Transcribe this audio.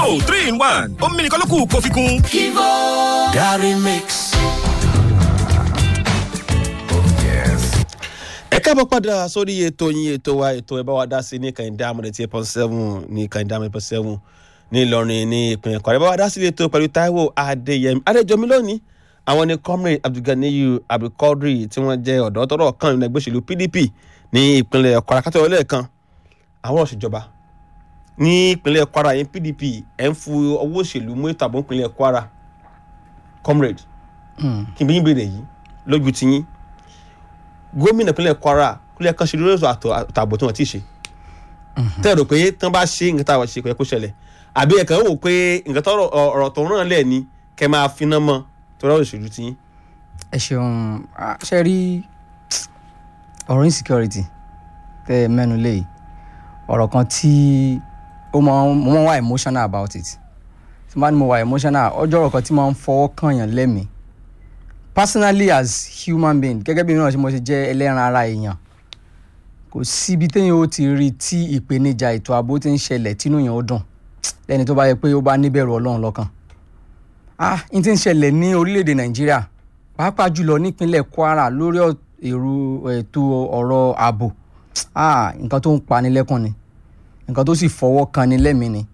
Kivo three in one ó mímí nìkan ló kù kó fi kún. Kivo Gary Mix. ẹ káàbọ̀ padà sórí ètò yín ètò wa ètò ẹ bá wa dá sí ní kàìndá amúlẹ̀ tí eight point seven ní kàìndá amúlẹ̀ point seven ní Ìlọrin ní ìpínlẹ̀ Kwara ẹ bá wa dá sí ètò pẹ̀lú Táíwò Adéyẹmí Adéjọmí lónìí àwọn ni comrade Abdulganiyu Abdulkadir tí wọ́n jẹ́ ọ̀dọ́ tọ́rọ̀ kan nínú ẹgbẹ́ òṣèlú PDP ní ìpínlẹ̀ Kwara kátó ọlẹ́ẹ̀kan àwọn òṣèjọba ní ìpínlẹ̀ Kwara yẹn PDP ẹ̀ ń fu owó òṣèlú mú ètò ààbò ìpínlẹ̀ Kwara comrade kí n bí yín béèrè yìí lójú tiyín gómìnà ìpínlẹ̀ Kwara kúlẹ̀ kan ṣe lórí ètò àtààbò tí wọ́n ti ṣe tẹ́ ẹ rò pé tán bá ṣe nǹkan táwọn ṣe kò yẹ kó ṣẹlẹ̀ àbí ẹ̀kan wò pé nǹkan tọrọ ọ̀rọ̀ tó ràn lẹ̀ ni kẹ́ máa finá mọ́ tó rọ̀ òṣèlú tiyín. ẹ ṣeun ah, ṣe rí ọ̀rọ̀ insecurity tẹ́ ẹ mẹ́nu lé yìí ọ̀rọ̀ kan tí ó máa ń mo máa ń wà emotional about it tí mo bá ní mo wà emotional ọjọ́ ọ̀rọ̀ kan tí máa ń fọwọ́ kànyàn lẹ́mìí personally as human being gẹ́gẹ́ bí mi náà ṣe mo ṣe jẹ́ ẹlẹ́ran ara èèyàn kò síbi téèyàn ó ti rí tí ìpèníjà ètò ààbò ti ń ṣẹlẹ̀ tínú yẹn ó dùn lẹ́ni tó bá yẹ pé ó bá níbẹ̀rù ọlọ́run lọ́kàn ah n ti ń ṣẹlẹ̀ ní orílẹ̀-èdè nàìjíríà pàápàá jùlọ nípínlẹ̀ kwara lórí èrò ètò ọ̀rọ̀ ààbò ah nǹkan tó ń pani lẹ́kùn ni nǹkan tó sì fọwọ́ kan ni lẹ́mìí ni